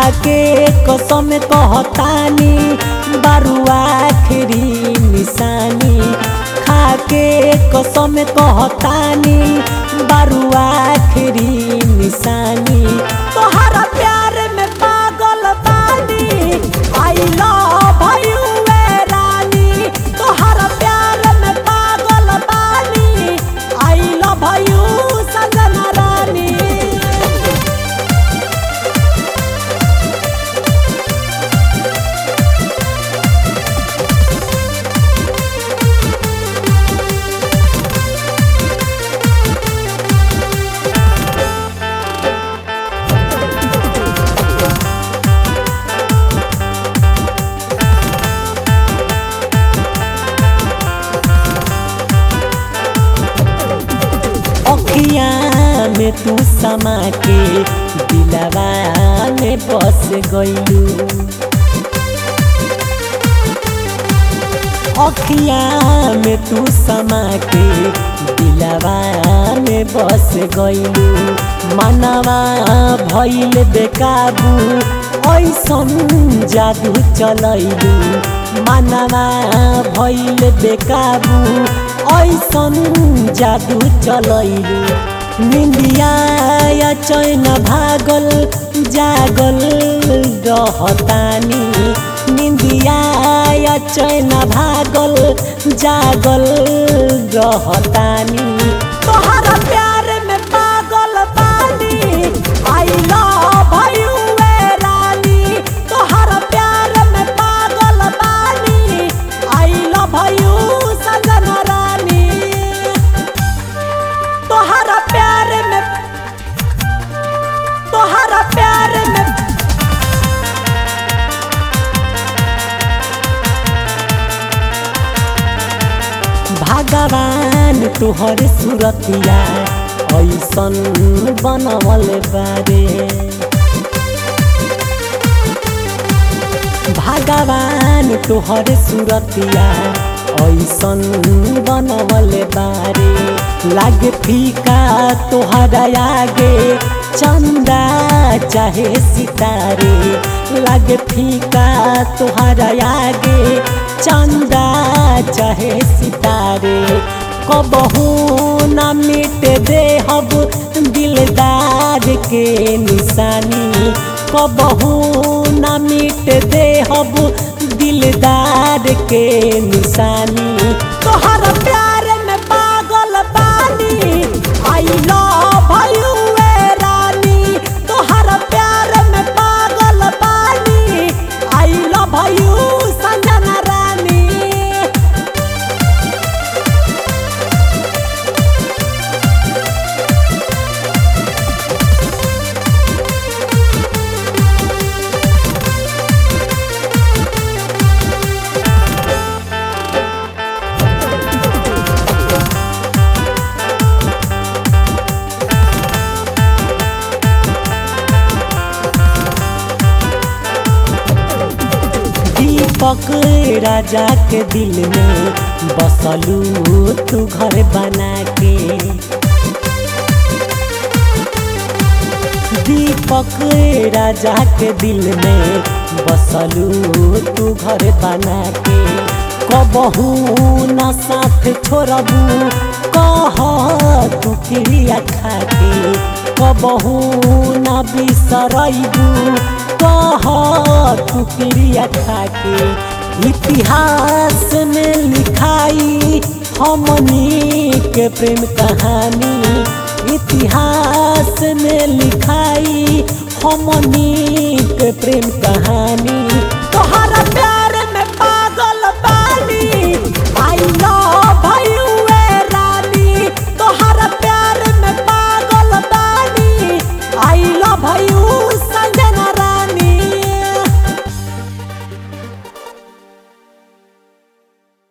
खाके कसम कहतानी बारुआ आखिरी निशानी खाके कसम कहतानी बारुआ आखिरी निशानी तोहरा प्यार में पागल बानी आई लव यू रानी तोहरा प्यार में पागल बानी आई लव यू सजना रानी अखिया में तू समा के दिलवा में बस गईलू अखिया में तू समा के दिलवा में बस गईलू मनवा भइल बेकाबू ऐसन जादू चलैलू मनवा भइल बेकाबू ऐसन जादू चलैलू निंदिया या चैन भागल जागल रहतानी निंदिया या चैन भागल जागल रहतानी तोहरा प्यार में पागल बानी आई लव यू रानी तोहरा प्यार में पागल बानी आई लव यू सजना रानी तोहरा प्यार में तोहरा प्यार में भगवान तोहर सुरतिया ऐसन बनवल बारे भगवान तोहर सुरतिया ऐसन बनवल बारे लागे फीका तोहरा आगे चंदा चाहे सितारे लागे फीका तोहरा आगे चंदा चाहे सितारे कबहू न मिट दे हब दिलदार के निशानी कबहू न मिट दे हब दिलदार के निशानी तोहरा प्यार में पागल बानी आई लव यू रानी तोहरा प्यार में पागल बानी आई लव यू संजना रानी दीपक राजा के दिल में बसलू तू घर बना के दीपक राजा के दिल में बसलू तू घर बना के कबहू न साथ छोड़बू कह तू क्रिया खा के कबहू न बिसरबू कह तू क्रिया खा के इतिहास में लिखाई हमनी के प्रेम कहानी इतिहास में लिखाई हमनी के प्रेम कहानी